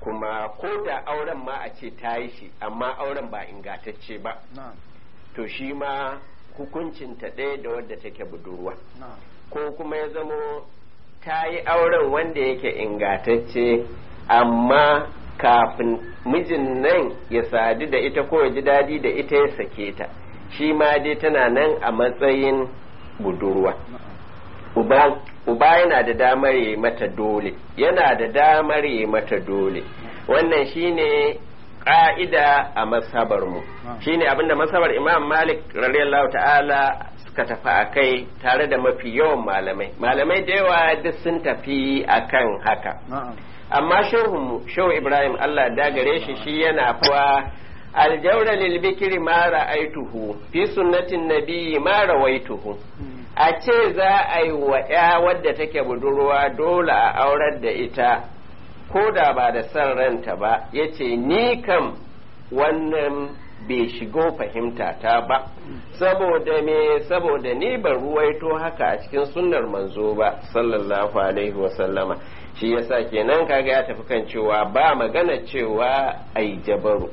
kuma ko da auren ma a ce ta yi shi amma auren ba ingatacce ba to shi ma hukuncinta ɗaya da wadda take budurwa ko kuma ya zamo ta yi auren wanda yake ingatacce amma kafin mijin nan ya sadu da ita ko ya ji daɗi da ita ya sake ta shi ma dai tana nan a matsayin budurwa uba yana da damar yi mata dole yana da damar yi mata dole wannan shine ƙa'ida a masabarmu shine abinda masabar imam malik radiyallahu ta'ala suka tafi a kai tare da mafi yawan malamai malamai da yawa duk sun tafi akan haka amma shehunmu shehu ibrahim allah da gare shi shi yana fawa aljaura lil bikri ma ra'aituhu fi sunnatin nabiyyi ma rawaituhu a ce za a yi wa ya wadda take budurwa dole a aurar da ita ko da ba da son ranta ba ya ce ni kam wannan bai shigo fahimta ta ba saboda me saboda ni ban ruwaito haka a cikin sunnar manzo ba sallallahu alaihi wasallama shi yasa kenan kaga ya tafi kan cewa ba magana cewa ai jabaru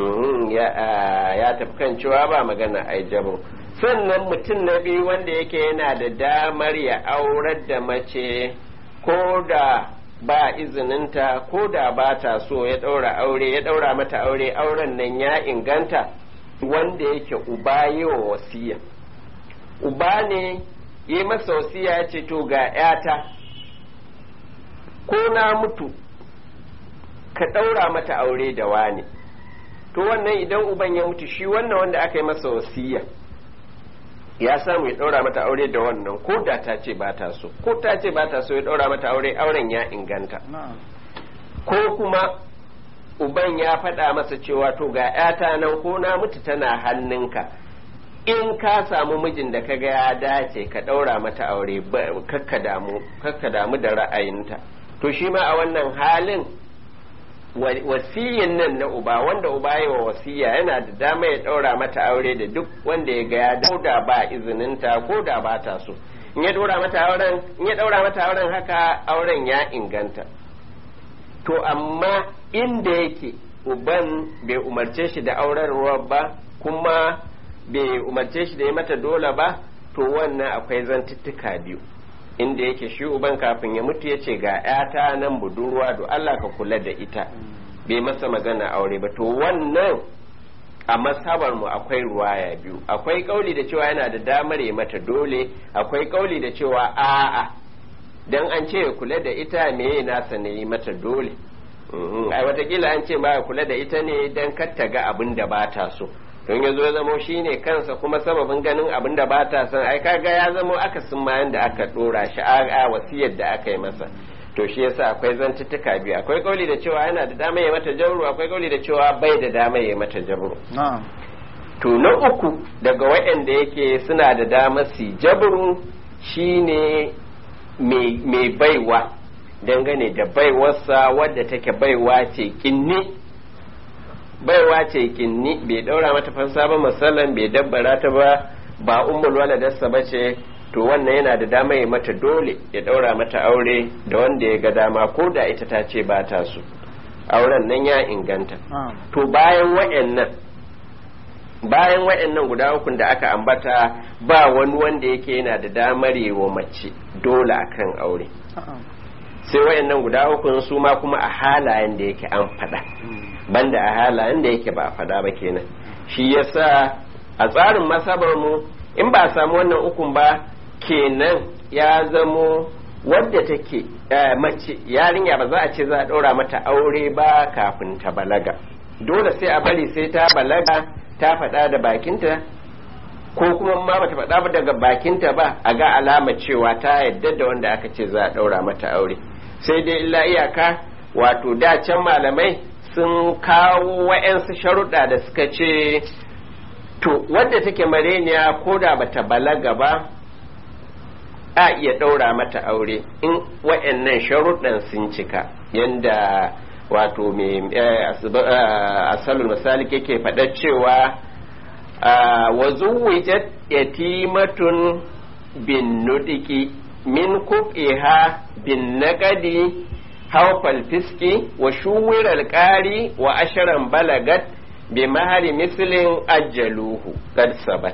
ya tafi kan cewa ba magana ai jabaru sannan mutum na biyu wanda yake yana da damar ya aurar da mace ko da ba izininta ko da ba ta so ya ɗaura aure ya ɗaura mata aure auren nan ya inganta wanda yake uba yi wa wasiya uba ne yi masa wasiya ce to ga 'yata ko na mutu ka ɗaura mata aure da wani to wannan idan uban ya mutu shi wannan wanda aka yi masa wasiya ya samu ya ɗaura mata aure da wannan ko da ta ce ba ta so ko ta ce ba ta so ya ɗaura mata aure auren ya inganta ko kuma uban ya faɗa masa cewa to ga ‘yata nan ko na mutu tana hannunka in ka samu mijin da kaga ya dace ka ɗaura mata aure kakka damu da ra'ayinta to shi ma a wannan halin wasiyin nan na uba wanda uba yi wa wasiya yana da dama ya ɗaura mata aure da duk wanda ya ga ya da ba izininta ko da ba ta so in ya ɗaura mata auren in ya ɗaura mata auren haka auren ya inganta to amma inda yake uban bai umarce shi da aurarwa ba kuma bai umarce shi da ya mata dole ba to wannan akwai zantuttuka biyu inda yake shi uban kafin ya mutu ya ce ga 'yata nan budurwa do Allah ka kula da ita bai masa magana aure ba to wannan a masabar mu akwai ruwaya biyu akwai kauli da cewa yana da damar ya mata dole akwai kauli da cewa a'a dan an ce ya kula da ita me nasa ne yi mata dole ai watakila an ce ba ya kula da ita ne dan kar ta ga abin da ba ta so don ya zo ya zamo shi ne kansa kuma sababin ganin abin da ba ta son ai kaga ya zamo akasin mayan da aka dora shi a wasiyar da aka yi masa to shi yasa akwai zantuttuka biyu akwai kauli da cewa yana da dama ya mata jabru akwai kauli da cewa bai da dama ya mata jabru to na uku daga waɗanda yake suna da dama su jabru shine mai baiwa dangane da baiwarsa wadda take baiwa ce kinni baiwa ce kinni bai daura mata fansa ba musallan bai dabbara ta ba ba ummul waladarsa ba ce to wannan yana da dama ya mata dole ya daura mata aure da wanda ya ga dama ko da ita ta ce ba ta so auren nan ya inganta to bayan wa'annan bayan wa'annan guda ukun da aka ambata ba wani wanda yake yana da damar wa mace dole akan aure sai wa'annan guda ukun su ma kuma a halayen da yake an faɗa banda a halayen da yake ba a fada ba kenan shi yasa a tsarin masabar mu in ba a samu wannan ukun ba kenan ya zamo wadda take mace yarinya ba za a ce za a ɗora mata aure ba kafin ta balaga dole sai a bari sai ta balaga ta faɗa da bakinta ko kuma ma bata faɗa ba daga bakinta ba a ga alama cewa ta yadda da wanda aka ce za a ɗaura mata aure sai dai illa iyaka wato da can malamai sun kawo wa'yansu sharuɗa da suka ce to wadda take mareniya ko da bata balaga ba a iya ɗaura mata aure in wa'yannan sharuɗan sun cika yadda wato mai asalul misali yake faɗa cewa wa zuwijat yatimatun bin nudiki min kufiha bin naqadi haufal fiski wa shuwirar ƙari wa ashirin balagat bi mahari mislin ajjaluhu kad sabat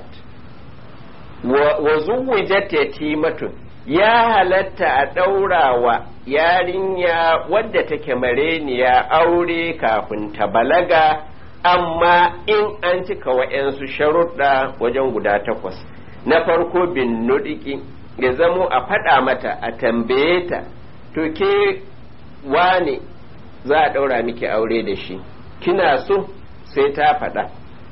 wa zuwijat yatimatun ya halatta a ɗaurawa yarinya wadda take mareniya aure kafin ta balaga amma in an cika wa'yansu sharuɗa wajen guda takwas na farko bin nudiki ya zamo a faɗa mata a tambaye ta to ke wane za a ɗaura miki aure da shi kina so sai ta faɗa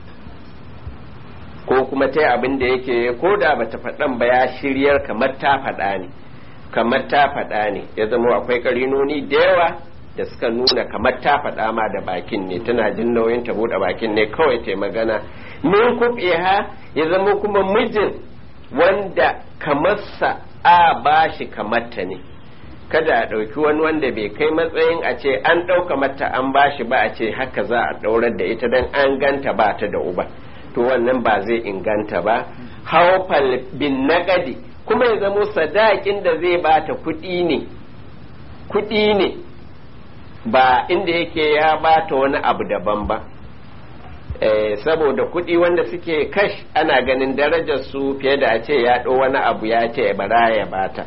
ko kuma ta abin da yake ko da bata faɗan ba ya shiryar kamar ta faɗa ne kamar ta faɗa ne ya zama akwai ƙarinoni da yawa da suka nuna kamar ta faɗa ma da bakin ne tana jin nauyin ta buɗe bakin ne kawai ta magana min kuɓeha ya zama kuma mijin wanda kamarsa a bashi kamarta ne kada a ɗauki wani wanda bai kai matsayin a ce an ɗauka mata an bashi ba a ce haka za a ɗaurar da ita don an ganta ba ta da uba to wannan ba zai inganta ba haufal bin nagadi kuma ya zamo sadakin da zai bata kuɗi ne kuɗi ne ba inda yake ya bata wani abu daban ba eh, saboda kuɗi wanda suke kash ana ganin darajar su fiye da a ce ya ɗo wani abu ya ce bara ya bata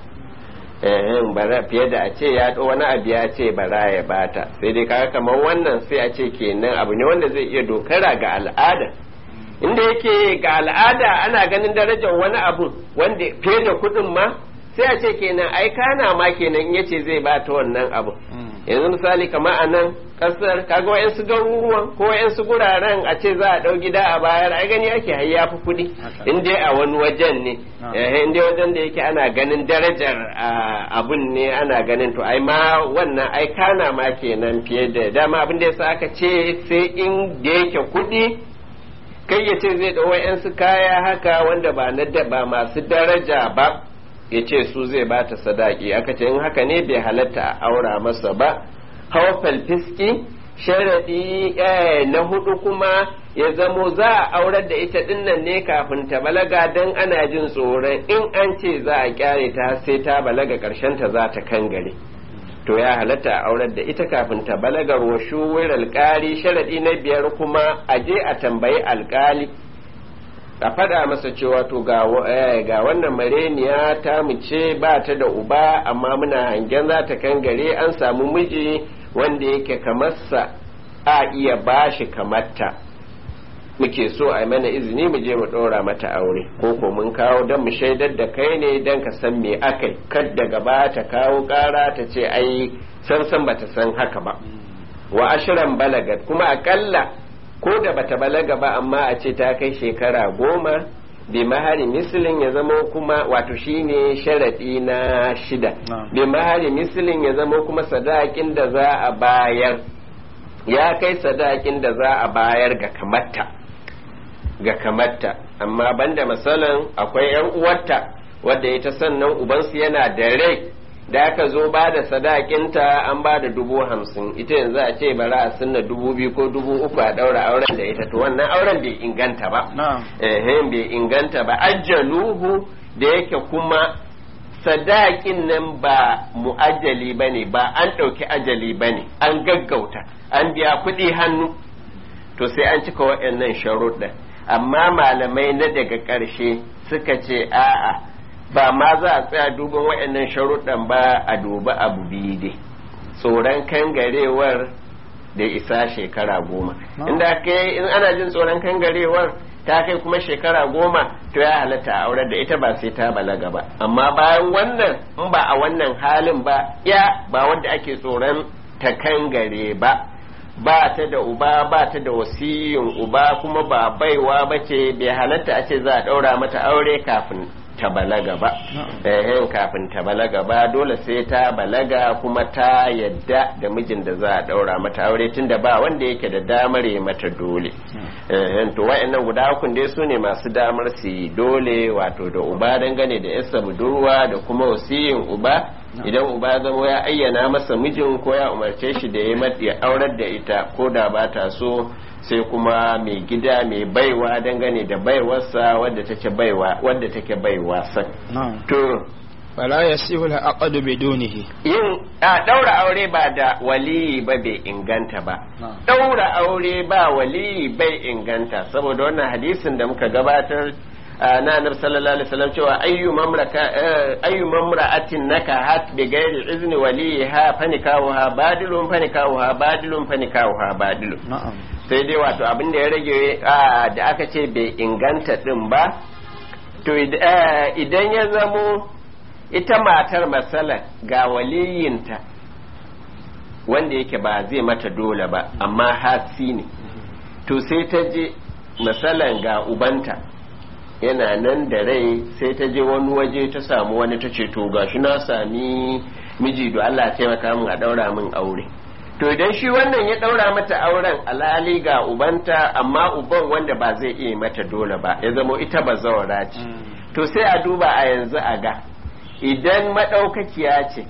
fiye da a ce ya ɗo wani abu ya ce bara ya bata sai dai kaga kamar wannan sai a ce kenan abu ne wanda zai iya dokara ga al'ada inda yake ga al'ada ana ganin darajar wani abu wanda fiye da kuɗin ma sai a ce kenan ai kana ma kenan ya ce zai bata wannan abu yanzu misali kamar a nan kasar kaga wayansu garuruwan ko wayansu guraren a ce za a ɗau gida a bayar ai gani ake hayya fi kuɗi in dai a wani wajen ne in dai wajen da yake ana ganin darajar abun ne ana ganin to ai ma wannan ai kana ma kenan fiye da dama abin da yasa aka ce sai in da yake kuɗi kai ya ce zai ɗau wayansu kaya haka wanda ba na ba masu daraja ba ya ce su zai bata sadaki aka ce in haka ne bai halatta a aura masa ba haufal fiski sharaɗi na hudu kuma ya zamo za a aurar da ita dinnan ne kafin ta balaga don ana jin tsoron in an ce za a kyare ta sai ta balaga ta za ta kangare to ya halatta a aurar da ita kafin ta balaga wa shuwir alkali sharaɗi na biyar kuma a je a tambayi alkali a faɗa masa cewa to ga wannan mareniya ta mu ce ba ta da uba amma muna hangen za ta kangare an samu miji wanda yake kamarsa a iya bashi kamarta muke so a mana izini mu je mu ɗora mata aure ko ko mun kawo don mu shaidar da kai ne don ka san me akai kad daga ba ta kawo ƙara ta ce ai san san bata san haka ba wa ashiran balagat kuma akalla ko da bata balaga ba amma a ce ta kai shekara goma bi mahari misilin ya zama kuma wato shine sharaɗi na shida bi mahari misilin ya zama kuma sadakin da za a bayar ya kai sadakin da za a bayar ga kamatta ga kamatta amma banda masalan akwai yan uwarta wadda ita sannan ubansu yana da rai da aka zo ba da sadakinta an ba da dubu hamsin ita yanzu a ce bara a sunna dubu biyu ko dubu uku a daura auren da ita to wannan auren bai inganta ba eh bai inganta ba ajjaluhu da yake kuma sadakin nan ba mu'ajjali ba ne ba an ɗauki ajali ba ne an gaggauta an biya kuɗi hannu to sai an cika waɗannan sharuɗa amma malamai na daga ƙarshe suka ce a'a ba ma za a tsaya duban waɗannan sharuɗan ba a duba abu biyu dai tsoron kangarewar da isa shekara goma inda kai in ana jin tsoron kangarewar ta kai kuma shekara goma to ya halatta a aurar da ita ba sai ta balaga ba amma bayan wannan in ba a wannan halin ba ya ba wanda ake tsoron ta kangare ba ba ta da uba ba ta da wasiyin uba kuma ba baiwa ba ce bai halatta a ce za a ɗaura mata aure kafin ta balaga ba eh kafin ta balaga ba dole sai ta balaga kuma ta yadda da mijin da za a daura mata aure tunda ba wanda yake da damar ya mata dole eh to wayannan guda hukun dai su ne masu damar su yi dole wato da uba dangane da yasa budurwa da kuma wasiyin uba idan uba zama ya ayyana masa mijin ko ya umarce shi da ya aurar da ita ko da ba ta so sai kuma mai gida mai baiwa dangane da baiwarsa wadda take baiwa wadda take baiwa sa to fala yasihu al-aqd bidunihi yin a daura aure ba da waliyi ba bai inganta ba Na'am. daura aure ba waliyi bai inganta saboda wannan hadisin da muka gabatar a, na annabi sallallahu alaihi wasallam cewa ayyu mamraka eh, ayyu mamra'atin nakahat bi ghairi izni waliha fanikahuha badilun fanikahuha badilun fanikahuha badilun na'am sai dai wato abin da ya rage a, da aka ce bai inganta din ba to id- eh, idan ya zamo ita matar matsala ga waliyinta wanda yake ba zai mata dole ba amma hasi ne to sai ta je matsalan ga ubanta yana nan da rai sai ta je wani waje ta samu wani ta ce to gashi na sami miji da Allah ya taimaka min a daura min aure to idan shi wannan ya daura mata auren alali ga ubanta amma uban wanda ba zai iya mata dole ba ya zamo ita ba zawara ce to sai a duba a yanzu a ga idan madaukakiya ce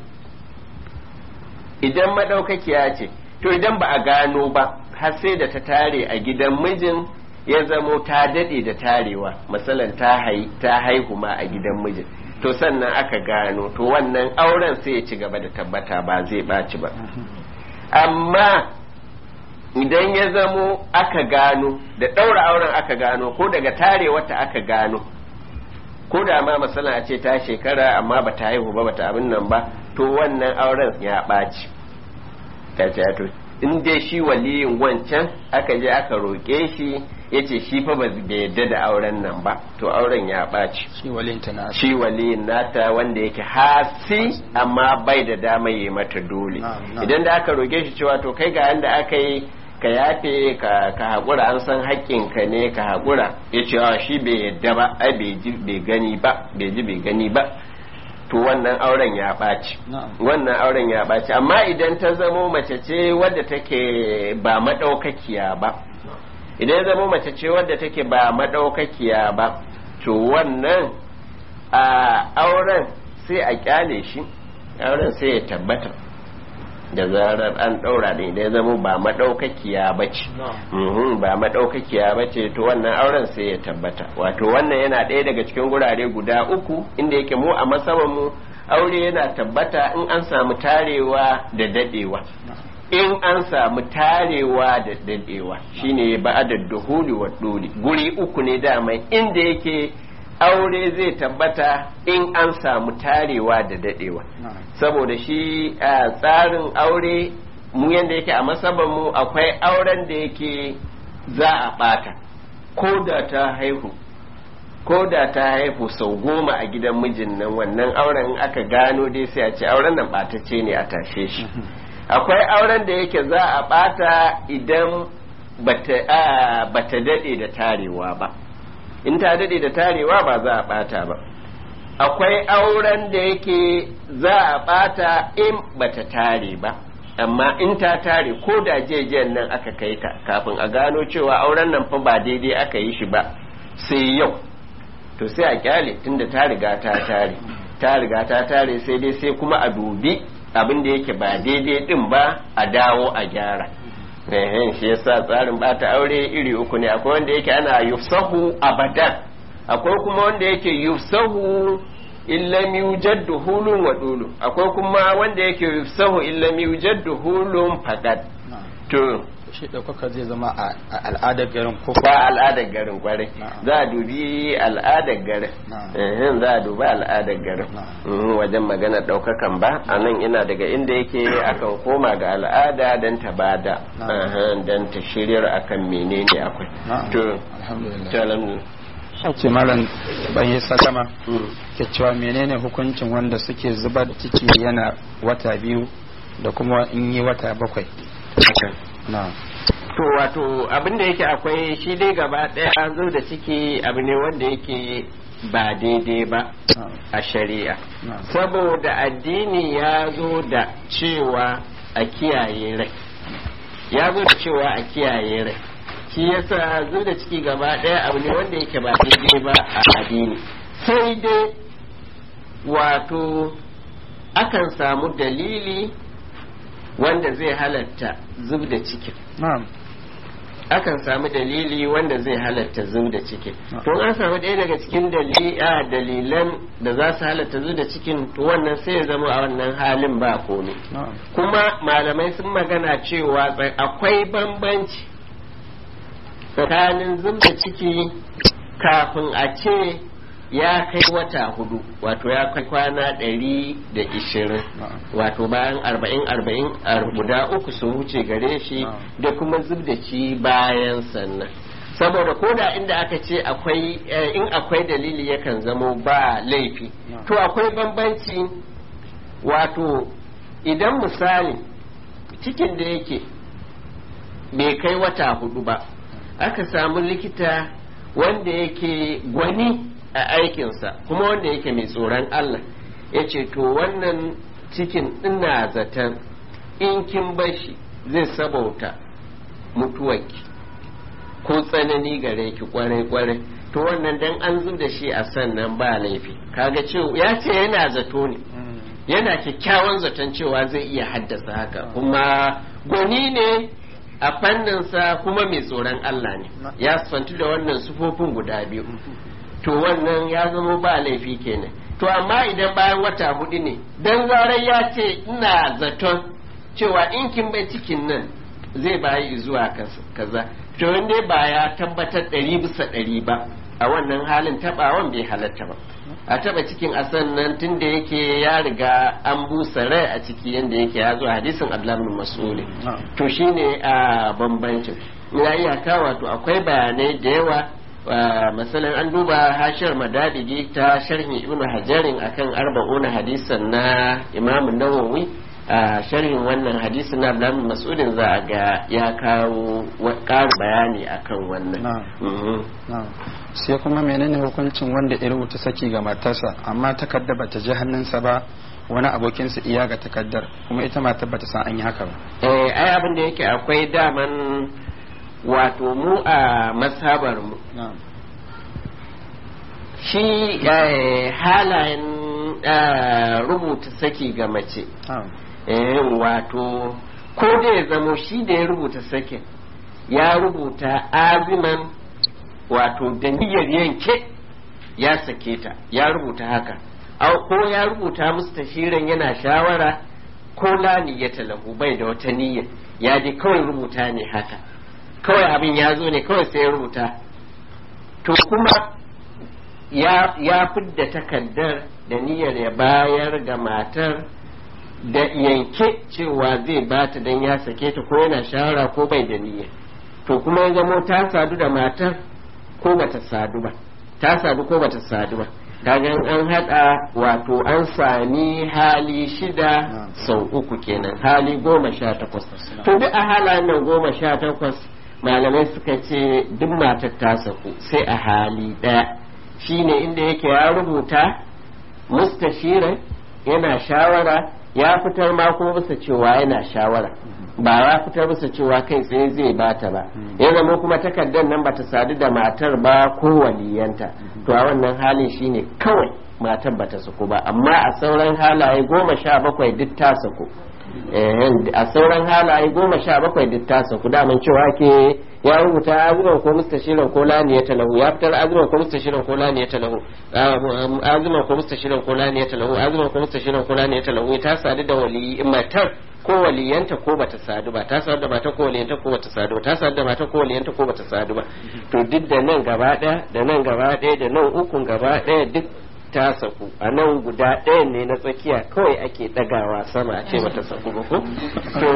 idan madaukakiya ce to idan ba a gano ba har sai da ta tare a gidan mijin ya zamo ta dade da tarewa masalan ta hai ta haihu ma a gidan mijin to sannan aka gano to wannan auren sai ya ci gaba da tabbata ba zai ɓaci ba amma idan ya zamo aka gano da ɗaura auren aka gano ko daga tare wata aka gano ko da ma masana a ce ta shekara amma ba ta haihu ba ba ta abin nan ba to wannan auren ya ɓaci ta ce to in dai shi waliyin wancan aka je aka roƙe shi ya ce shi fa ba bai yadda da auren nan ba to auren ya ɓaci shi walinta na shi waliyin nata wanda yake hasi amma bai da dama yi mata dole Na'am, na'am. idan da aka roge shi cewa to kai ga yanda aka yi ka yafe ka ka haƙura an san haƙƙinka ne ka haƙura ya ce "Ah, shi bai yadda ba ai bai ji bai gani ba bai ji bai gani ba to wannan auren ya ɓaci Na'am. wannan auren ya ɓaci amma idan ta zamo mace ce wadda take ba maɗaukakiya ba idan ya zamo mace ce wadda take ba maɗaukakiya ba to wannan a auren sai a kyale shi auren sai ya tabbata da zarar an ɗaura da idan ya zamo ba maɗaukakiya ba ce Mhm, ba maɗaukakiya ba ce to wannan auren sai ya tabbata wato wannan yana ɗaya daga cikin gurare guda uku inda yake mu a masaman mu aure yana tabbata in an samu tarewa da daɗewa in an samu tarewa da daɗewa shine ba'adar duhuli wa duli guri uku ne dama inda yake aure zai tabbata in an samu tarewa da daɗewa na'am saboda shi a tsarin aure mu yadda yake a masaban mu akwai auren da yake za a ɓata ko da ta haihu ko da ta haihu sau goma a gidan mijin nan wannan auren in aka gano dai sai a ce auren nan ɓatacce ne a tashe shi akwai auren da yake za a ɓata idan bata a, bata daɗe da tarewa ba in ta daɗe da tarewa ba za a ɓata ba akwai auren da yake za a ɓata in bata tare ba amma in ta tare ko da jejen nan aka kai ta kafin a gano cewa auren nan fa ba daidai aka yi shi ba sai yau to sai a kyale tunda ta riga ta tare ta riga ta tare sai dai sai kuma a dubi abin da yake ba daidai din ba a dawo a gyara ehen shi yasa tsarin bata aure iri uku ne akwai wanda yake ana yufsahu abadan akwai kuma wanda yake yufsahu illam yujad duhulun wa dulu akwai kuma wanda yake yufsahu illam yujad duhulun faqat na'am to shi ɗaukaka zai zama a a al'adar garin ko ba al'adar garin kwarai Na'am. za a dubi al'adar garin Na'am. Ehem, za a dubi al'adar garin Na'am. Mhm, wajen magana ɗaukakan ba a nan ina daga inda yake akan koma ga al'ada don ta bada Na'am. Ehem, don ta shiryar akan menene akwai Na'am. to alhamdulillah to alhamdulillah ce malam ban yi sallama Mhm. ke cewa menene hukuncin wanda suke zubar ciki yana wata biyu da kuma in yi wata bakwai na to wato abin da yake akwai shi dai gaba ɗaya zo da ciki abu ne wanda yake ba daidai ba a shari'a na saboda addini ya zo da cewa a kiyaye rai ya zo da cewa a kiyaye rai shi yasa zo da ciki gaba ɗaya abu ne wanda yake ba daidai ba a addini sai dai wato akan samu dalili wanda zai halatta zub da cikin na'am akan samu dalili wanda zai halatta zu da cikin to an samu ɗaya daga cikin dalilan da za su halatta zu da cikin to wannan sai ya zama a wannan halin ba komai kuma malamai sun magana cewa akwai bambanci tsakanin zub da ciki kafin a ce ya kai wata hudu wato ya kai kwana ɗari da ishirin wato bayan arba'in arba'in guda uku sun wuce gare shi da kuma zub da ci bayan sannan saboda ko da inda aka ce akwai in akwai dalili yakan zamo ba laifi to akwai bambanci wato idan misali cikin da yake bai kai wata hudu ba aka samu likita wanda yake gwani a aikinsa kuma wanda yake mai tsoron Allah ya ce to wannan cikin ina zaton in kin bashi zai sabauta mutuwarki ko tsanani gare ki kwarai-kwarai to wannan dan an zub da shi a sannan ba laifi kaga cewa ya ce yana zato ne yana kyakkyawan zaton cewa zai iya haddasa haka kuma gwani ne a fanninsa kuma mai tsoron Allah ne ya santu da wannan sufofin guda biyu to wannan ya zama ba laifi kenan to amma idan bayan wata hudu ne dan zarar ya ce ina zaton cewa in kin bai cikin nan zai bayi zuwa kaza to wanda ba ya tabbatar ɗari bisa ɗari ba a wannan halin tabawan bai halatta ba a taba cikin asan nan tun da yake ya riga an busa rai a ciki yadda yake ya zo hadisin abdullahi mas'uli to shine a bambancin ya iyaka wato akwai bayanai da yawa masalan an duba hashiyar madadigi ta sharhin ibn hajarin akan arba'una hadisan na imam nawawi a sharhin wannan hadisin na abdullahi mas'udin za a ga ya kawo ƙarin bayani akan wannan sai kuma menene hukuncin wanda ya rubuta saki ga matarsa amma takarda bata ji hannunsa ba wani abokinsa iya ga takaddar kuma ita matar bata san an yi haka ba eh ai abin da yake akwai daman wato mu a masabar mu shi halayen rubuta saki ga mace wato ko da ya zamo shi da ya rubuta sakin ya rubuta aziman wato da niyyar yanke ya sake ta ya rubuta haka ko ya rubuta musu tashirin yana shawara ko lani ya talahu bai da wata niyya ya je kawai rubuta ne haka kawai abin ya zo ne kawai sai ya rubuta to kuma ya, ya fidda takaddar da niyyar ya bayar ga matar da yanke cewa zai bata don ya sake ta ko yana shawara ko bai da niyya to kuma ya zamo ta sadu da matar ko bata sadu ba ta sadu ko bata sadu ba kaga an hada wato an sami hali shida sau uku kenan hali goma sha takwas to duk a halayen nan goma sha takwas malamai suka ce duk matar ta saku sai a hali daya shine inda yake ya rubuta mustashirin yana shawara ya fitar ma kuma bisa cewa yana shawara ba ya fitar bisa cewa kai tsaye zai bata ba ya zama kuma takardar nan bata sadu da matar ba ko waliyanta to a wannan halin shine kawai matar bata saku ba amma a sauran halaye goma sha bakwai duk ta saku a sauran halaye goma sha bakwai duk ta saku daman cewa ke ya rubuta azuman ko mustashirin ko laniya talahu ya fitar azuman ko mustashirin ko laniya talahu azuman ko mustashirin ko laniya talahu azuman ko mustashirin ko laniya talahu ta sadu da wali matar ko waliyanta ko bata sadu ba ta sadu da mata ko waliyanta ko bata sadu ba ta sadu da mata ko waliyanta ko bata sadu ba to duk da nan gaba daya da nan gaba daya da nan ukun gaba daya duk ta saku a nan guda ɗaya ne na tsakiya kawai ake ɗagawa sama a ce bata saku ba ko to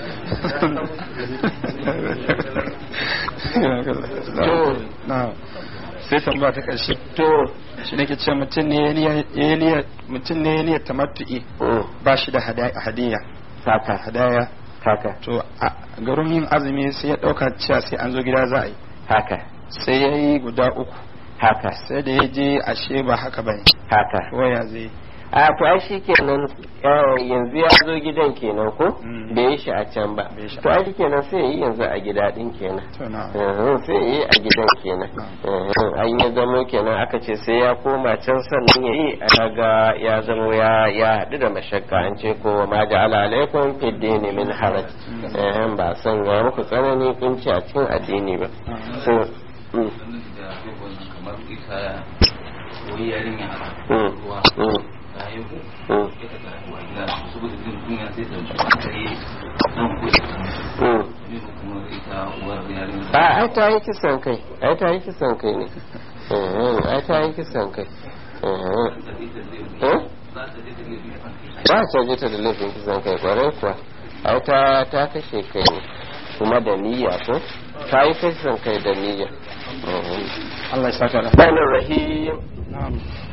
sai tambaya ta ƙarshe to shi nake ce mutum ne ya niyyar tamattu'i ba shi da hadiyya haka hadaya haka to a garin yin azumi sai ya ɗauka cewa sai an zo gida za a yi haka sai ya yi guda uku haka sai da ya je ashe ba haka ba haka waya zai a to ai shi kenan eh, yanzu ya zo gidan kenan ko Mm. bai yi shi a can ba Bai yi shi a to ai shi kenan sai ya yi yanzu a gida din kenan to na Mhm, sai ya yi a gidan kenan Mhm, an ya zamo kenan aka ce sai ya koma can sannan ya yi a ga ya zamo ya ya haɗu da mashakka an ce ko ma ja'ala alaikum fid dini min haraj Eh, ba san ya muku tsanani kunci a cikin addini ba so mm, kamar ita wani yarinya haka mm, ruwa mm, ta haihu mm, ya ta haihuwa gida saboda jin kunya sai ta shi kare nan kuɗi mm. ne kuma ita uwar yarinya a ai ta yi kisan kai ai ta yi kisan kai ne Mhm, ai ta yi kisan kai Mhm. Eh? za ta je ta ne biya ba ta je ta da laifin kisan kai kwarai kuwa ai ta ta kashe kai ne kuma da niyya ko ta yi kisan kai da niyya Allah ya saka da Rahman Rahim na'am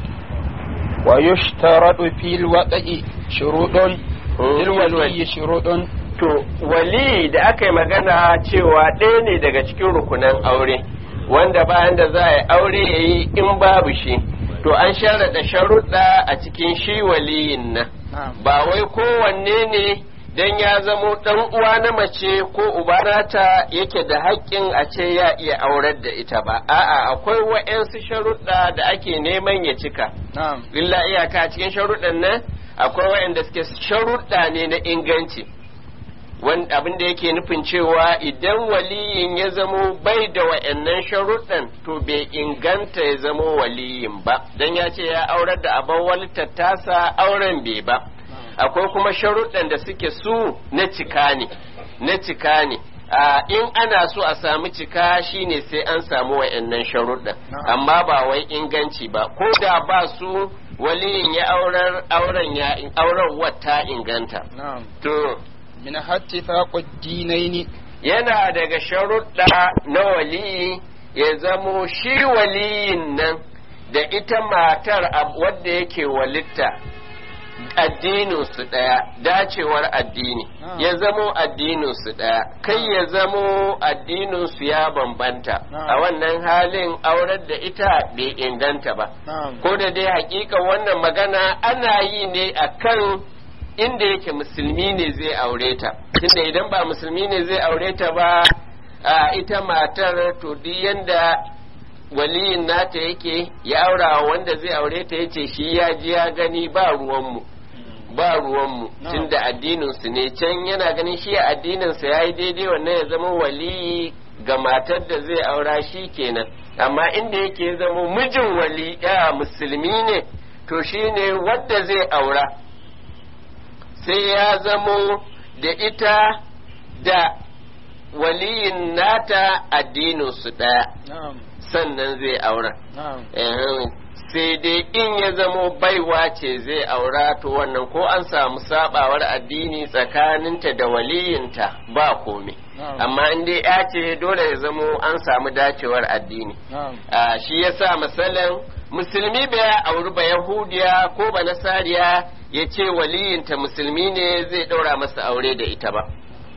wa yushtaradu fil waqi shurudun fil wali shurudun to wali da aka yi magana cewa ɗaya ne daga cikin rukunan aure wanda bayan da za a yi aure ya yi in babu shi to an sharaɗa sharuɗa a cikin shi waliyin nan na'am ba wai kowanne ne dan ya zamo ɗan uwa na mace ko uba nata yake da haƙƙin a ce ya iya aurar da ita ba a'a akwai wa'yansu sharuɗa da ake neman ya cika na'am illa iyaka a cikin sharuɗan nan akwai wa'yanda suke sharuɗa ne na inganci wanda abin da yake nufin cewa idan waliyin ya zamo bai da wa'annan sharuɗan to bai inganta ya zamo waliyin ba don ya ce ya aurar da abin walitar tasa auren bai ba akwai kuma sharuɗan da suke su na cika ne na cika ne a in ana so a samu cika shine sai an samu wa'annan sharuɗan amma ba wai inganci ba ko da ba su waliyin ya aurar auren ya auren wata inganta na'am to min hatti faqud dinaini yana daga sharuɗa na waliyi ya zamo shi waliyin nan da ita matar ab- wadda yake walitta addininsu ɗaya dacewar addini Ah. ya zamo addininsu ɗaya kai ya zamo addininsu ya bambanta Ah. a wannan halin aurar da ita bai inganta ba na'am ko da dai hakika wannan magana ana yi ne akan inda yake musulmi ne zai aure ta tunda idan ba musulmi ne zai aure ta ba a ita matar to duk yanda waliyin nata yake ya aura wa wanda zai aure ta yace shi ya ji ya gani ba ruwanmu ba ruwanmu No. tunda addininsu ne can yana ganin shi a addininsa ya yi daidai wannan ya zama waliyi ga matar da zai aura shi kenan amma inda yake ya zama mijin wali ya musulmi ne to shi ne wadda zai aura sai ya zamo da ita da waliyin nata addininsu ɗaya na'am sannan zai aura na'am Eh, sai dai in ya zamo baiwa ce zai aura to wannan ko an samu sabawar addini tsakaninta da waliyinta ba komai na'am amma in dai ya ce dole ya zamo an samu dacewar addini na'am Ah, shi yasa misalin musulmi bai auri ba yahudiya ko ba nasariya ya ce waliyinta musulmi ne zai ɗaura masa aure da ita ba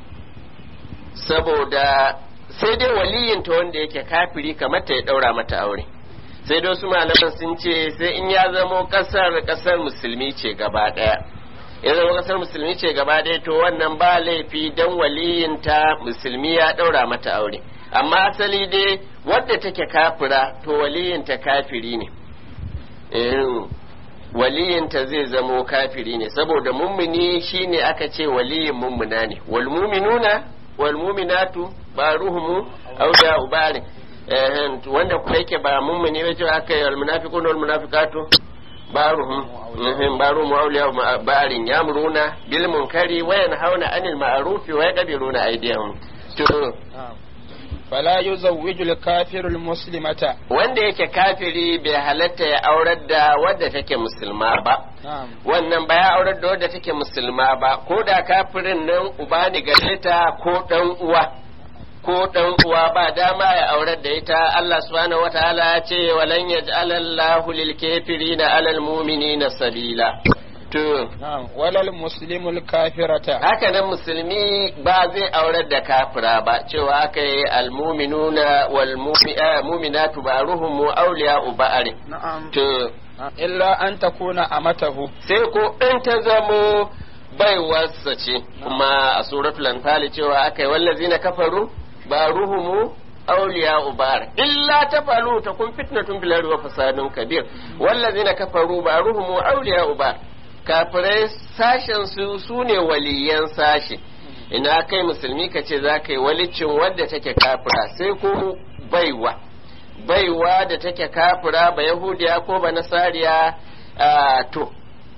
saboda sai dai waliyinta wanda yake kafiri kamar ta ya ɗaura mata aure sai dai wasu malaman sun ce sai in ya zamo ƙasar ƙasar musulmi ce gaba ɗaya ya zama ƙasar musulmi ce gaba ɗaya to wannan ba laifi don waliyinta musulmi ya ɗaura mata aure amma asali dai wadda take kafira to waliyinta kafiri ne Eh, waliyinta zai zamo kafiri ne saboda mummuni shine aka ce waliyin mummuna ne wal muminuna wal muminatu ba ruhumu auda ubari eh wanda kuma yake ba mummuni ba cewa aka yi wal munafiquna wal munafiqatu baruhum mhm baruhum awliya barin yamruna bil munkari wa yanhauna anil ma'ruf wa yaqbiruna aydihim to na'am fala yuzawwiju al-kafiru al-muslimata wanda yake kafiri bai halatta ya aurar da wadda take musulma ba na'am wannan ba ya aurar da wadda take musulma ba ko da kafirin nan uba ne gare ta ko dan uwa ko dan uwa ba dama ya aurar da ita Allah subhanahu wataala ya ce walan yaj'alallahu lil kafirina alal mu'minina sabila to na'am walal muslimu al-kafirata haka nan musulmi ba zai aurar da kafira ba cewa aka yi almuminuna wal mu'minatu ba'ruhum awliya'u ba'ar na'am to illa an takuna amatahu sai ko in ta zamo baiwarsa ce kuma a suratul anfal cewa akai wallazina kafaru ba ruhumu awliya ubar illa tafalu takun fitnatun bil ardi wa fasadun kabir wallazina kafaru ba ruhumu awliya ubar kafirai sashen su sune waliyan sashi ina kai musulmi ka ce za ka yi walicin wadda take kafira sai ko baiwa baiwa da take kafira ba yahudiya ko ba nasariya to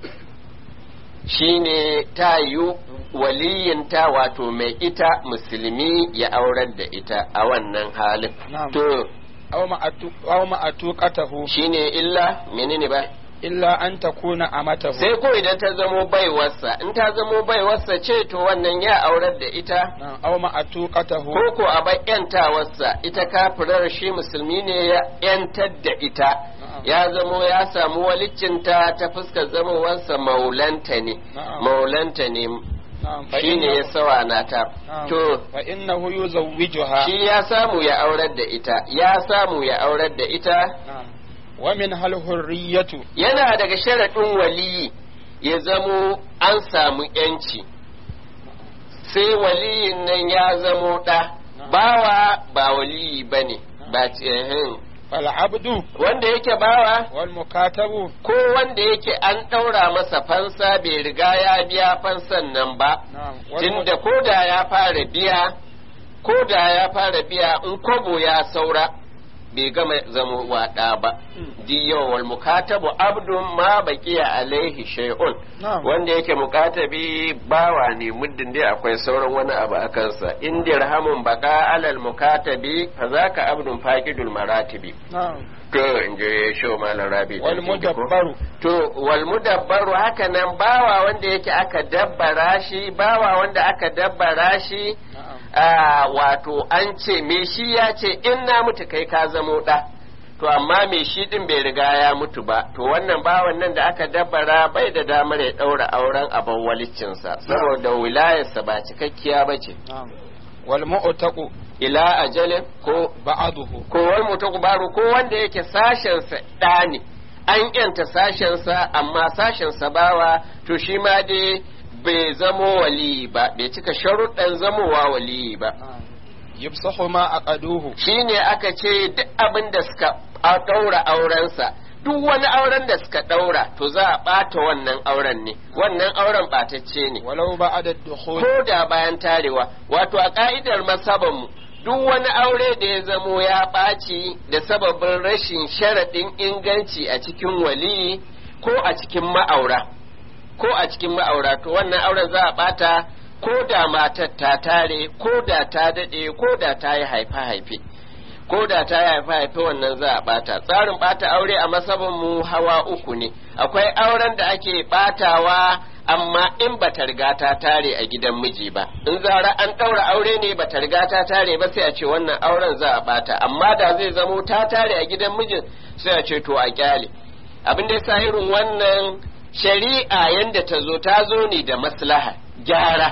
shine ta yi waliyinta wato mai ita musulmi ya aurar da ita a wannan halin to aw ma'atuqatahu shine illa menene ba illa an takuna amatahu sai ko idan ta zamo baiwarsa in ta zamo baiwarsa ce to wannan ya aurar da ita aw ma'atuqatahu ko ko a bai yantawarsa ita kafirar shi musulmi ne ya yantar da ita ya zamo ya samu waliccinta ta fuskar zamowarsa maulanta ne maulanta ne shi ne ya sawa na ta to fa innahu yuzawwijuha shi ya samu ya aurar da ita ya samu ya aurar da ita wa min hal hurriyatu yana daga sharaɗin waliyi ya zamo an samu yanci sai waliyin nan ya zamo ɗa bawa ba waliyi ba ne ba fal abdu wanda yake bawa wal mukatabu ko wanda yake an ɗaura masa fansa bai riga ya biya fansan nan ba tunda ko da ya fara biya ko da ya fara biya in kwabo ya saura bai gama zama waɗa ba diyo wal mukatabu abdun ma baqiya alaihi shay'un wanda yake mukatabi bawa ne muddin dai akwai sauran wani abu a kansa in dirhamun baqa alal mukatabi fa zaka abdun faqidul maratibi to in je sho malam rabi wal mudabbaru to wal mudabbaru haka nan bawa wanda yake aka dabbara shi bawa wanda aka dabbara shi wato an ce me shi ya ce in na mutu kai ka zamo ɗa to amma me shi ɗin bai riga ya mutu ba to wannan bawan nan da aka dabbara bai da damar ya ɗaura auren abin walicinsa saboda wilayarsa ba cikakkiya ba ce wal mu'taqu ila ajalin ko ba'aduhu ko wal mu'taqu baru ko wanda yake sashensa ɗa ne an yanta sashensa amma sashensa bawa to shi ma dai bai zamo waliyi ba bai cika sharuɗan zamowa waliyi ba yubsahu ma aqaduhu shine aka ce duk abin da suka ɗaura aurensa duk wani auren da suka ɗaura to za a ɓata wannan auren ne wannan auren ɓatacce ne walau ba'da dukhul ko da bayan tarewa wato a ka'idar masabanmu duk wani aure da ya zamo ya ɓaci da sababin rashin sharaɗin inganci a cikin waliyi ko a cikin ma'aura ko a cikin ma'aura to wannan auren za a bata ko da matar ta tare ko da ta daɗe ko da ta yi haife-haife ko da ta yi haife-haife wannan za a bata tsarin bata aure a masabin mu hawa uku ne akwai auren da ake batawa amma in ba ta riga ta tare a gidan miji ba in zara an ɗaura aure ne ba ta riga ta tare ba sai a ce wannan auren za a bata amma da zai zamo ta tare a gidan mijin sai a ce to a kyale abin da ya irin wannan shari'a yanda ta zo ta zo ne da maslaha gyara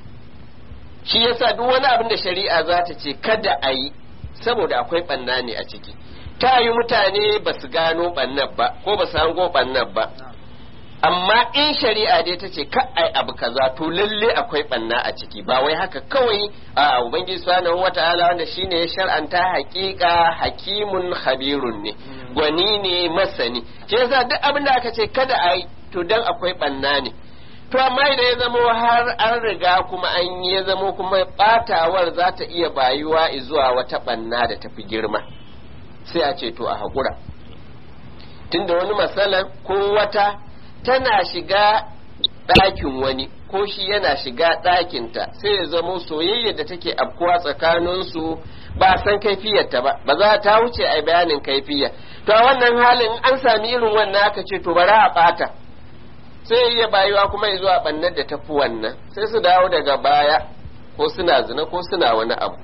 shi yasa duk wani abin da shari'a za ta ce kada a yi saboda akwai ɓanna ne a ciki ta yi mutane ba su gano ɓannan ba ko ba su hango ɓannan ba amma in shari'a dai ta ce ka ai abu kaza to lalle akwai ɓanna a ciki ba wai haka kawai a ubangiji subhanahu wata'ala wanda shine ya shar'anta haƙiƙa hakimun habirun ne gwani ne masani shi yasa duk abin da aka ce kada a yi to dan akwai ɓanna ne to amma idan ya zamo har an riga kuma an yi ya zamo kuma batawar za ta iya bayuwa zuwa wata ɓanna da tafi girma sai a ce to a haƙura tunda wani matsalar ko wata tana shiga ɗakin wani ko shi yana shiga ɗakinta sai ya zamo soyayya da take afkuwa tsakaninsu ba san kaifiyarta ba ba za ta wuce a bayanin kaifiyar to a wannan halin an sami irin wannan aka ce to bara a ɓata sai iya bayuwa kuma ya zuwa ɓannar da tafi wannan sai su dawo daga baya ko suna zina ko suna wani abu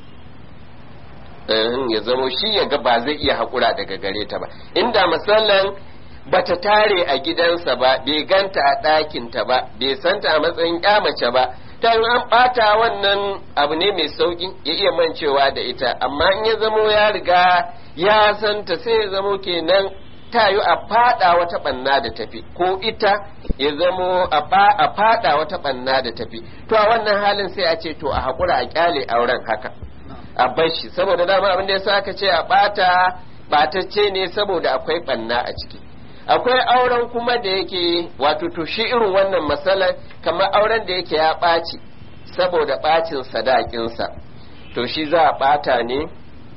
ya zamo shi ya ga ba zai iya haƙura daga gare ta ba inda misalan bata tare a gidansa ba bai ganta a ɗakinta ba bai santa a matsayin mace ba ta yi an ɓata wannan abu ne mai sauƙi ya iya mancewa da ita amma in ya zamo ya riga ya santa sai ya zamo kenan ta yi a fada wata banna da tafi ko ita ya zamo a fada wata banna da tafi to a wannan halin sai a ce to a haƙura a kyale auren haka a bar shi saboda dama abin da ya sa aka ce a bata batacce ne saboda akwai banna a ciki akwai auren kuma da yake wato to shi irin wannan matsalar kamar auren da yake ya ɓaci saboda ɓacin sadakinsa to shi za a ɓata ne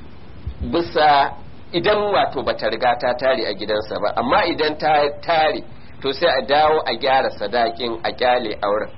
bisa idan wato bata riga ta tare a gidansa ba amma idan ta tare to sai a dawo a gyara sadakin a kyale auren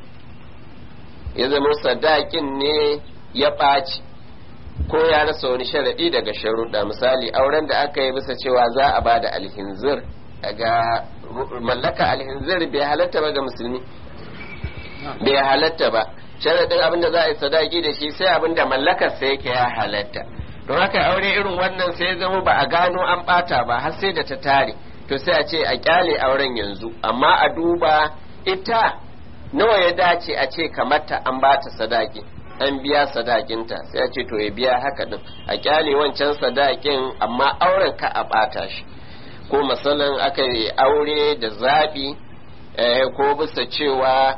ya zama sadakin ne ya ɓaci ko ya rasa wani sharaɗi daga sharuɗa misali auren da aka yi bisa cewa za a ba da alhinzir ga mallaka alhinzir bai halatta ba ga musulmi bai halatta ba sharaɗin abin da za a yi sadaki da shi sai abin da mallakarsa yake ya halatta don haka aure irin wannan sai zama ba a gano an ɓata ba har sai da ta tare to sai a ce a kyale auren yanzu amma a duba ita nawa ya dace a ce kamata an bata sadaki an biya sadakinta sai a ce to ya biya haka din a kyale wancan sadakin amma auren ka a ɓata shi ko masalan aka yi aure da zaɓi ko bisa cewa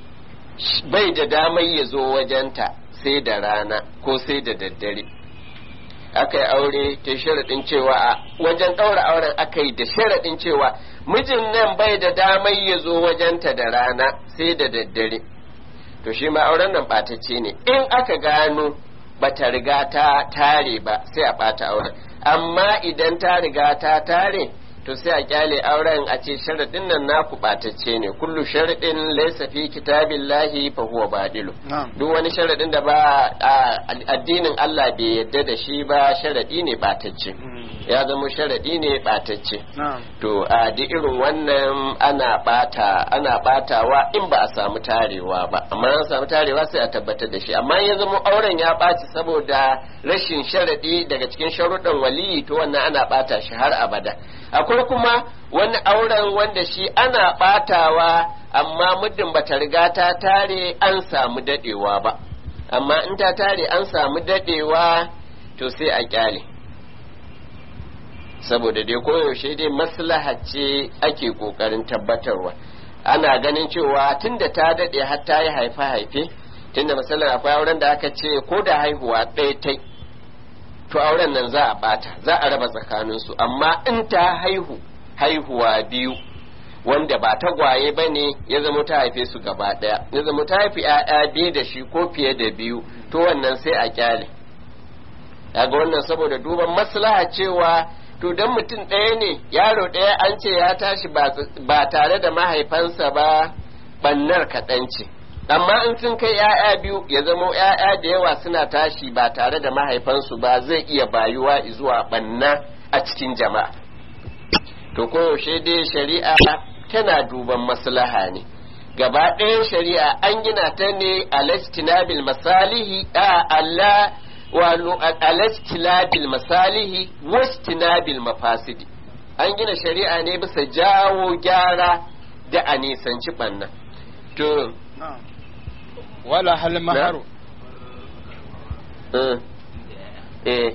bai da damar ya zo wajenta sai da rana ko sai da daddare aka yi aure ta sharaɗin cewa a wajen ɗaura auren aka yi da sharaɗin cewa mijin nan bai da damar ya zo wajenta da rana sai da daddare to shi ma auren nan ɓatacce ne in aka gano bata riga ta tare ba sai a ɓata auren amma idan ta riga ta tare to sai a kyale auren a ce sharaɗin nan naku ɓatacce ne kullu sharaɗin laysa fi kitabillahi fa huwa badilu duk wani sharaɗin da ba addinin Allah bai yadda da shi ba sharaɗi ne ɓatacce ya zama sharaɗi ne ɓatacce to a duk irin wannan ana ɓata ana ɓatawa in ba a samu tarewa ba amma an samu tarewa sai a tabbatar da shi amma ya zama auren ya ɓaci saboda rashin sharaɗi daga cikin sharuɗan waliyi to wannan ana ɓata shi har abada akwai kuma wani auren wanda shi ana ɓatawa amma muddin bata riga ta tare an samu daɗewa ba amma in ta tare an samu daɗewa to sai a kyale saboda dai koyaushe dai maslaha ce ake ƙoƙarin tabbatarwa ana ganin cewa tunda ta daɗe har ta yi haife-haife tunda misalin akwai auren da aka ce ko da haihuwa ɗaya ta to auren nan za a bata za a raba tsakaninsu amma in ta haihu haihuwa biyu wanda ba tagwaye ba ne ya zama ta haife su gaba ɗaya ya zama ta haifi ‘ya'ya biyu da shi ko fiye da biyu to wannan sai a kyale ga wannan saboda duban maslaha cewa to don mutum ɗaya ne yaro ɗaya an ce ya tashi ba tare da mahaifansa ba bannar kaɗan ce amma in sun kai ‘ya'ya biyu ya zama ‘ya'ya da yawa suna tashi ba tare da mahaifansu ba zai iya bayuwa zuwa ɓanna a cikin jama'a to koyaushe dai shari'a tana duban maslaha ne gaba ɗayan shari'a an gina ta ne alastinabil masalihi a Allah walu alastinabil masalihi wastinabil mafasidi an gina shari'a ne bisa jawo gyara da a nisanci ɓanna to wala hal maharu eh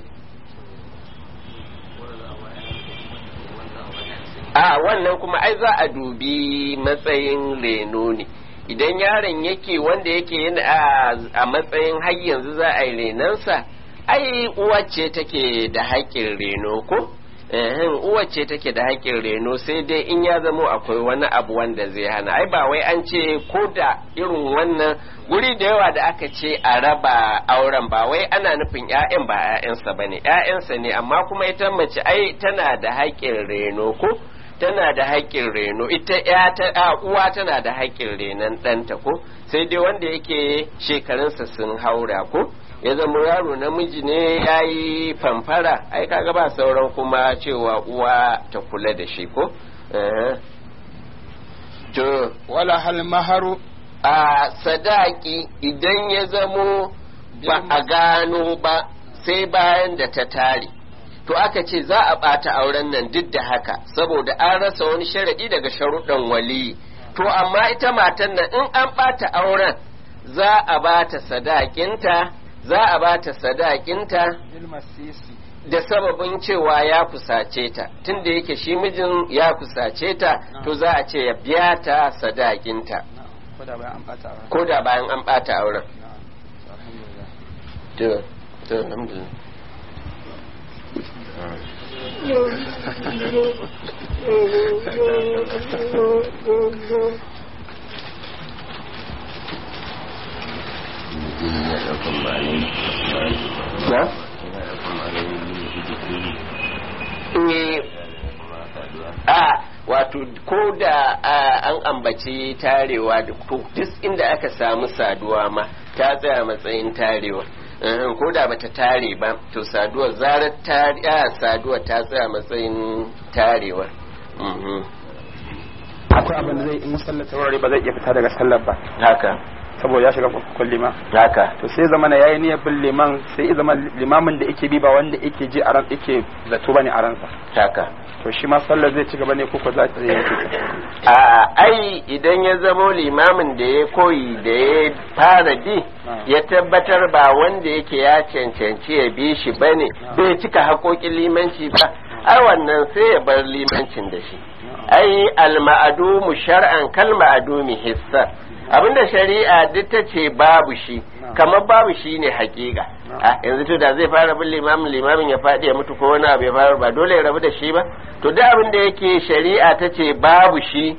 a wannan kuma ai za a dubi matsayin reno ne idan yaron yake wanda yake yin a matsayin har yanzu za a yi renansa ai uwa ce take da haƙƙin reno ko uwa ce take da haƙƙin reno sai dai in ya zamo akwai wani abu wanda zai hana ai ba wai an ce ko da irin wannan guri da yawa da aka ce a raba auren ba wai ana nufin ƴaƴan ba ƴaƴansa bane ƴaƴansa ne amma kuma ita mace ai tana da haƙƙin reno ko tana da haƙƙin reno ita ya ta uwa tana da haƙƙin renon ɗanta ko sai dai wanda yake shekarunsa sun haura ko ya zama yaro namiji ne ya yi famfara ai kaga ba sauran kuma cewa uwa ta kula da shi ko to wala hal maharu a sadaki idan ya zamo ba a gano ba sai bayan da ta tare to aka ce za a ɓata auren nan duk da haka saboda an rasa wani sharaɗi daga sharuɗan waliyi to amma ita matan nan in an ɓata auren za a bata sadakinta za a bata sadakinta da sababin cewa ya kusace ta tunda yake shi mijin ya kusace ta to za a ce ya biya ta sadakinta ko da bayan an bata auren ko da bayan an bata auren alhamdulillah to to alhamdulillah na? Eh, a wato ko da a, an ambaci tarewa da ko duk inda aka samu saduwa ma ta tsaya matsayin tarewa Eh, ko da bata tare ba to saduwar zarar tare a saduwar ta tsaya matsayin tarewa Mhm. akwai abin da zai in sallar taurari ba zai iya fita daga sallar ba haka saboda ya shiga kurkukun liman haka to sai zama na yayi niyyar bin liman sai ya zama limamin da yake bi ba wanda yake ji a ran yake zato bane a ransa haka to shi ma sallar zai ci gaba ne ko ko za ta yanke ta a ai idan ya zamo limamin da ya koyi da ya fara bi ya tabbatar ba wanda yake ya cancanci ya bi shi bane bai cika haƙoƙin limanci ba ai wannan sai ya bar limancin da shi ai alma'adumu shar'an kal ma'adumi hissa abinda shari'a duk ta ce babu shi kamar babu shi ne hakika a yanzu to da zai fara bin limamin limamin ya faɗi ya mutu ko wani abu ya fara ba dole ya rabu da shi ba to duk abin da yake shari'a ta ce babu shi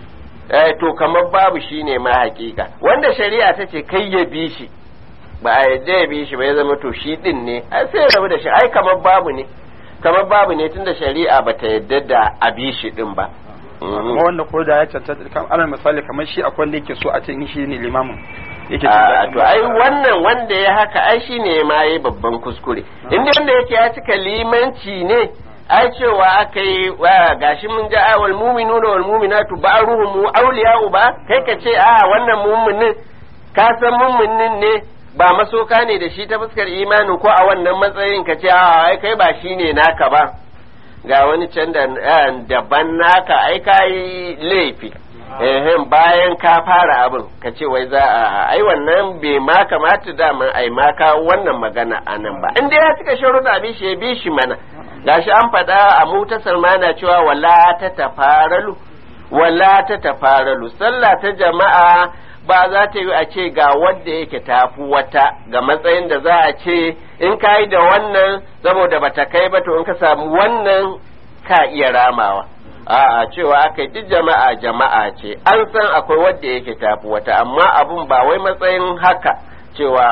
eh, to kamar babu shi ne ma hakika wanda shari'a ta ce kai ya bi shi ba a yadda ya bi shi ba ya zama to shi din ne ai sai ya rabu da shi ai kamar babu ne kamar babu ne tunda shari'a bata yadda da a bi shi din ba kuma wanda ko da ya cancanta kan alal misali kamar shi akwai wanda yake so a ce in shi ne limamin yake a to ai wannan wanda ya haka ai shine ma yayi babban kuskure inda wanda yake ya cika limanci ne ai cewa aka yi wa gashi mun ja awal mu'minuna wal mu'minatu ba'ruhum awliya'u ba kai ka ce a wannan mu'minin ka san mu'minin ne ba masoka ne da shi ta fuskar imanin ko a wannan matsayin ka ce a ai kai ba shine naka ba ga wani can da daban naka ai ka yi laifi ehem bayan ka fara abin ka ce wai za a ai wannan bai ma kamata daman ai ma ka wannan magana a nan ba in dai ya cika sharuɗa bi shi ya bi shi mana gashi an faɗa a mutasar mana cewa wala ta tafaralu wala ta tafaralu sallah ta jama'a ba za ta yi a ce ga wanda yake tafi wata ga matsayin da za a ce in ka yi da wannan saboda bata kai ba to in ka samu wannan ka iya ramawa a'a cewa aka yi duk jama'a jama'a ce an san akwai wanda yake tafi wata amma abun ba wai matsayin haka cewa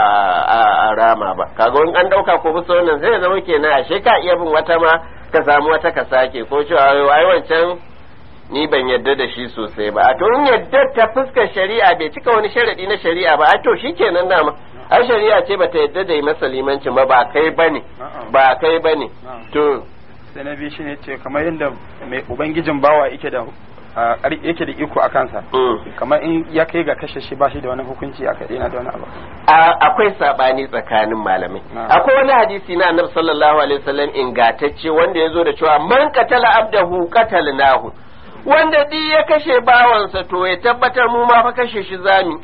a rama ba kaga in an dauka ko bisa wannan sai ya zama kenan ashe ka iya bin wata ma ka samu wata ka sake ko cewa ai wancan ni ban yadda da shi sosai ba a to in yadda ta fuskar shari'a bai cika wani sharadi na shari'a ba a to shikenan dama ai shari'a ce bata yadda da yi masa limancin ba ba kai bane ba kai bane to sai na biyu shine ce kamar yadda mai ubangijin bawa yake da yake da iko a kansa kamar in ya kai ga kashe shi ba shi da wani hukunci a kai na da wani abu akwai sabani tsakanin malamai akwai wani hadisi na annabi sallallahu alaihi wasallam ingantacce wanda ya zo da cewa man qatala abdahu qatalnahu wanda di ya kashe bawansa to ya tabbatar mu ma fa kashe shi zami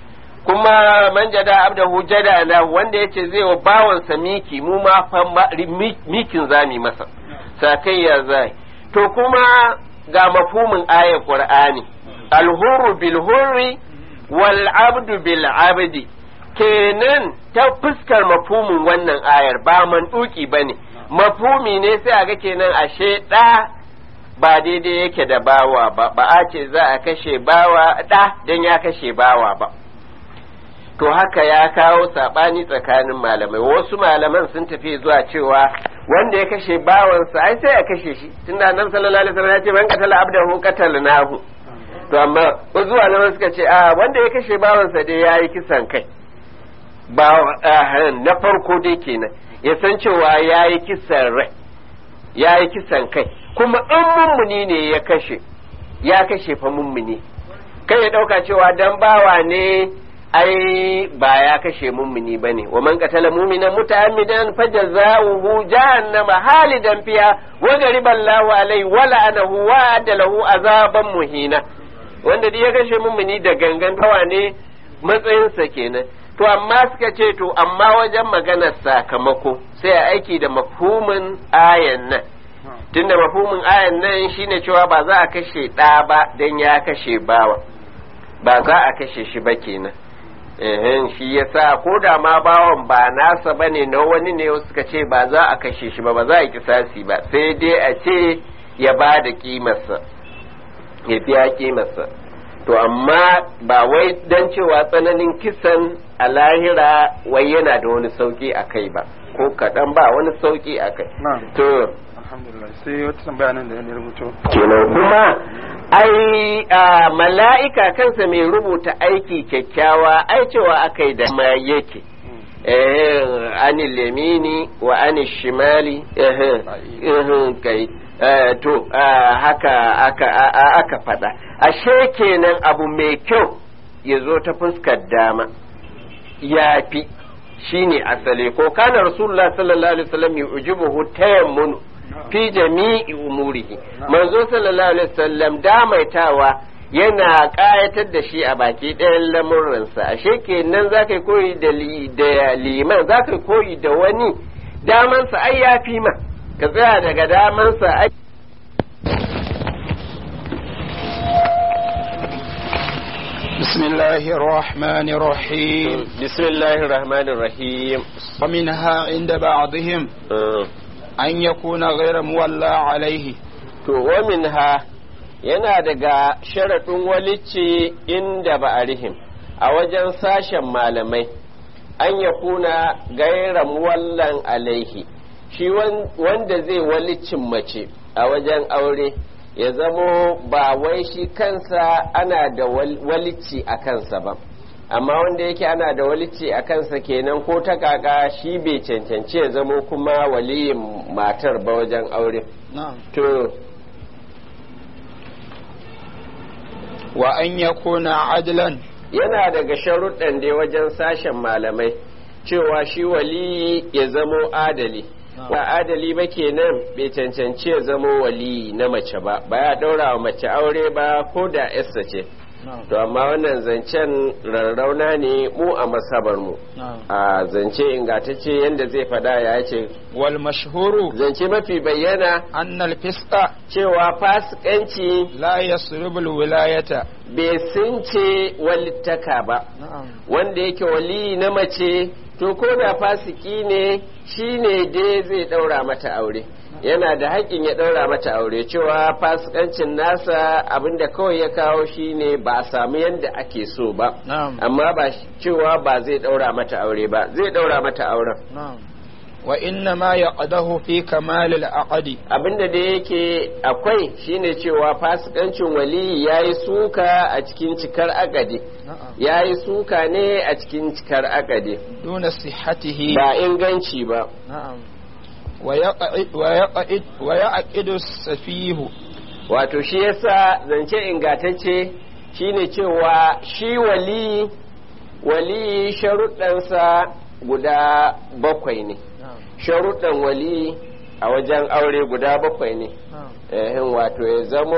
kuma man jada abdahu jada na wanda yace zai wa bawansa miki mu ma fa mikin zami masa sakai ya zai to kuma ga mafhumin ayar qur'ani alhurru bil hurri wal abdu bil abdi kenan ta fuskar mafhumin wannan ayar ba manduki bane mafhumi ne sai a ga kenan ashe da ba daidai yake da bawa ba ba a ce za a kashe bawa da dan ya kashe bawa ba to haka ya kawo sabani tsakanin malamai wasu malaman sun tafi zuwa cewa wanda ya kashe bawansa ai sai ya kashe shi tunda annabi sallallahu alaihi wasallam ya ce man qatala abdahu qatalnahu to amma wasu malaman suka ce a wanda ya kashe bawansa dai yayi kisan kai ba na farko dai kenan ya san cewa yayi kisan rai yayi kisan kai kuma in mummuni ne ya kashe ya kashe fa mummuni kai ya dauka cewa dan bawa ne ai ba ya kashe mummuni bane wa man qatala mu'mina muta'ammidan fajaza'uhu jahannama halidan fiha wa ghariba Allahu alaihi wa la'anahu wa adalahu azaban muhina wanda dai ya kashe mummuni da gangan tawa ne matsayinsa kenan to amma suka ce to amma wajen maganar sakamako sai a aiki da mafhumin ayan nan tunda mafhumin ayan nan shine cewa ba za a kashe ɗa ba don ya kashe bawa ba za a kashe shi ba kenan ehen shi yasa ko da ma bawan ba nasa bane na wani ne suka ce ba za a kashe shi ba ba za a kisasi ba sai dai a ce ya ba da kimarsa ya biya kimarsa to amma ba wai don cewa tsananin kisan a lahira wai yana da wani sauki a kai ba ko kaɗan ba wani sauki a kai to alhamdulillah sai wata tambaya nan da ya rubuto kenan kuma ai a mala'ika kansa mai rubuta aiki kyakkyawa ai cewa aka yi da ma yake eh anil yamini wa anil shimali eh eh kai eh, to ah, haka aka a- aka faɗa ashe kenan abu mai kyau ya zo ta fuskar dama ya fi shine asali ko kana rasulullah sallallahu alaihi wasallam yujibuhu tayammun fi jami'i umurihi manzo sallallahu alaihi wasallam damaitawa yana ƙayatar da shi a baki ɗayan lamuransa ashe kenan za ka koyi da li- da liman za ka koyi da wani damansa ai ya fi ma ka tsaya daga damansa ai بسم الله الرحمن الرحيم bismillahir rahmanir rahim ومنها عند بعضهم أن يكون غير مولى عليه to wa minha yana daga sharaɗin walici inda ba'arihim a wajen sashen malamai an ya kuna gaira muwallan alaihi shi wan- wanda zai walicin mace a wajen aure ya zamo ba wai shi kansa ana da wal- walici a kansa ba amma wanda yake ana da walici a kansa kenan ko ta kaka shi bai cancanci ya zamo kuma waliyin matar ba wajen aure نعم to وأن يكون عدلا yana daga sharuɗan dai wajen sashen malamai cewa shi waliyi ya zamo adali ba adali ba kenan bai cancanci ya zamo waliyi na mace ba ba ya ɗaura wa mace aure ba ko da yarsa ce نعم to amma wannan zancen rarrauna ne mu a masabar mu نعم a zance ingantacce yadda zai faɗa ya ce والمشهور zance mafi bayyana أن الفسق cewa fasikanci لا يسلب الولاية bai sunce walittaka ba نعم wanda yake waliyi na mace to ko da fasiki ne shi ne dai zai ɗaura mata aure yana da haƙƙin ya ɗaura mata aure cewa fasikancin nasa abinda kawai ya kawo shi ne ba a samu yadda ake so ba نعم amma ba shi- cewa ba zai ɗaura mata aure ba zai ɗaura mata auren نعم وإنما يقده في كمال العقد abinda da yake akwai shine cewa fasikancin waliyi ya yi suka a cikin cikar agade نعم ya yi suka ne a cikin cikar agade دون صحته ba inganci ba نعم ويقعد ويقعد ويعقد السفيه wato shi yasa zance ingatacce shine cewa shi wali wali sharuɗansa guda bakwai ne نعم sharuɗan wali a wajen aure guda bakwai ne نعم ehin wato ya zamo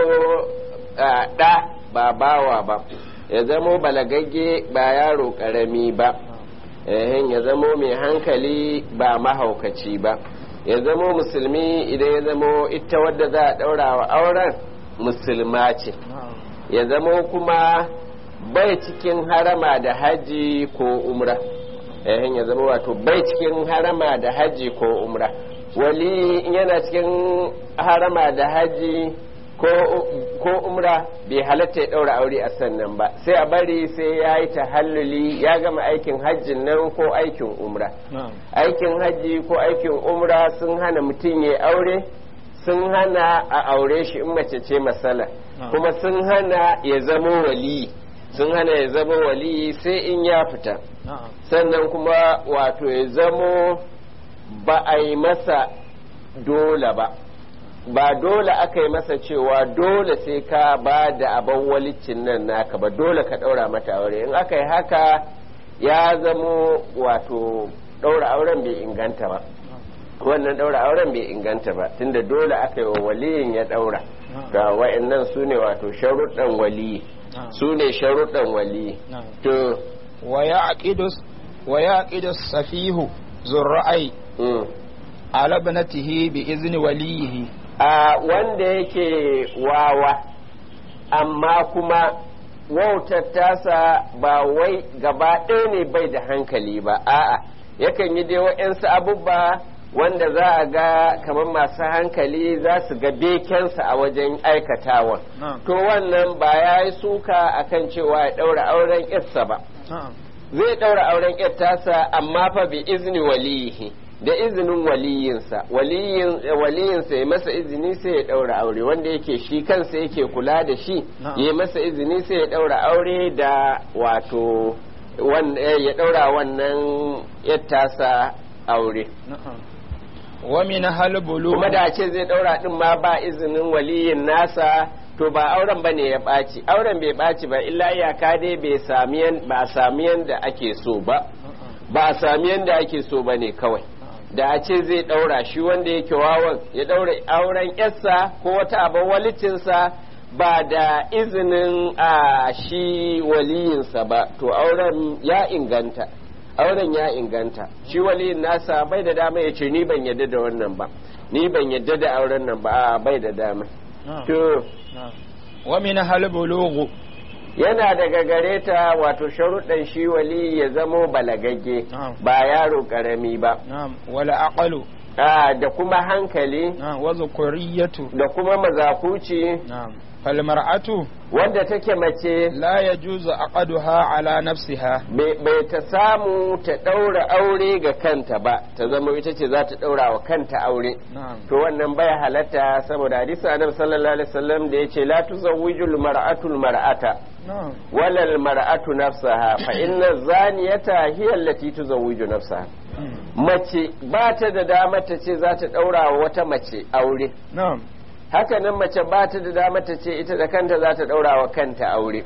a, ɗa ba bawa ba ya zamo balagagge ba yaro ƙarami ba ehin ya zamo mai hankali ba mahaukaci ba ya zamo musulmi idan ya zamo ita wadda za a ɗaura wa auren musulma ce نعم ya zamo kuma bai cikin harama da haji ko umra ehin ya zama wato bai cikin harama da haji ko umra wali in yana cikin harama da haji ko, ko umra bai halatta ya ɗaura aure a sannan ba sai a bari sai ya yi tahalluli ya gama aikin hajjin nan ko aikin umra نعم aikin hajji ko aikin umra sun hana mutum ya aure sun hana a aure shi in mace ce masala Na'am. kuma sun hana ya zama wali sun hana ya zama wali sai in ya fita نعم sannan kuma wato ya zamo ba a yi masa dole ba ba dole aka yi masa cewa dole sai ka ba da abin walicin nan naka ba dole ka ɗaura mata aure in aka yi haka ya zamo wato ɗaura auren bai inganta ba wannan ɗaura auren bai inganta ba tunda dole aka yi wa waliyin ya ɗaura ga wa'annan su ne wato sharuɗan waliyi نعم su ne sharuɗan waliyi نعم to ويعقد ويعقد السفيه ذو الرأي Mm. على ابنته بإذن وليه a wanda yake wawa amma kuma wautar tasa ba wai gaba ɗaya ne bai da hankali ba a'a yakan yi dai wa'yansu abubba wanda za a ga kamar masu hankali za su ga bekensa a wajen aikatawan نعم to wannan ba ya yi suka akan cewa ya ɗaura auren yarsa ba نعم zai ɗaura auren yar tasa amma fa bi izni waliyihi da izinin waliyinsa waliyin waliyinsa ya masa izini sai ya ɗaura aure wanda yake shi kansa yake kula da shi Na'am. ya masa izini sai ya ɗaura aure da wato wan- eh, ya ɗaura wannan yar tasa aure نعم ومنها البلوغ kuma da ce zai ɗaura ɗin ma ba izinin waliyin nasa to ba auren ba ne ya ɓaci auren bai ɓaci ba illa iyaka dai bai sami yan- ba a sami yanda ake so ba ba a sami yanda ake so ba ne kawai da a ce zai ɗaura shi wanda yake wawan ya ɗaura auren yarsa ko wata abin walicinsa ba da izinin a shi waliyinsa ba to auren ya inganta auren ya inganta shi waliyin nasa bai da dama ya ce ni ban yadda da wannan ba ni ban yadda da auren nan ba a bai da dama نعم to نعم ومنها البلوغ yana daga gare ta wato sharuɗan shi wali ya zamo balagagge Na'am. ba yaro ƙarami ba نعم والعقل Ah, da kuma hankali نعم وذكورية da kuma mazakuci نعم فالمرأة wadda take mace لا يجوز عقدها على نفسها bai bai ta samu ta ɗaura aure ga kanta ba ta zama ita ce za ta ɗaura wa kanta aure نعم to wannan bai halatta saboda hadisi annabi sallallahu alaihi wasallam da yace la tuzawwijul mar'atul mar'ata نعم wala al mar'atu nafsaha fa inna zaniyata hiya allati tuzawwiju nafsaha mace ba ta da dama ta ce za ta ɗaura wa wata mace aure نعم haka nan mace ba ta da dama ta ce ita da kanta za ta ɗaura wa kanta aure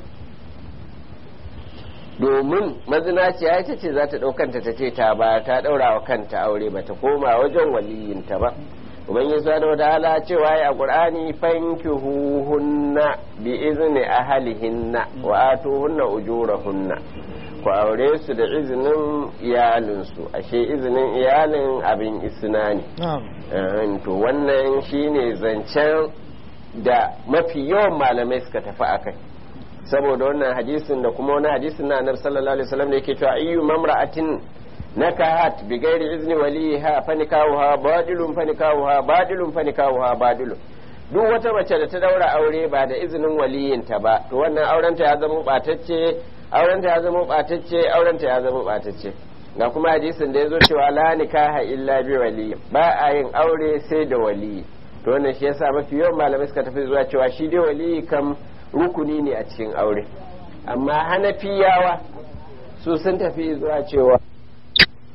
domin mazinaciya ita ce za ta ɗaukanta ta ce ta ba ta ɗaura wa kanta aure ba ta koma wajen waliyinta ba ubangiji subhanahu wataala cewa ya qur'ani fankihuhunna bi izni ahlihinna wa atuhunna ujurahunna ku aure su da izinin iyalinsu ashe izinin iyalin abin isna ne نعم Eh, to wannan shine zancen da mafi yawan malamai suka tafi a kai saboda wannan hadisin da kuma wani hadisin na annabi sallallahu alaihi wasallam da yake cewa ayyu mamra'atin nakahat bi ghairi izni waliha fanikawha badilun fanikawha badilun fanikawha badilun duk wata mace da ta daura aure ba da izinin waliyinta ba to wannan aurenta ya zama batacce aurenta ya zama batacce aurenta ya zama batacce ga kuma hadisin da ya zo cewa la nikaha illa bi wali ba a yin aure sai da wali to wannan shi yasa mafi yawan malamai suka tafi zuwa cewa shi dai wali kam rukuni ne a cikin aure amma hanafiyawa su sun tafi zuwa cewa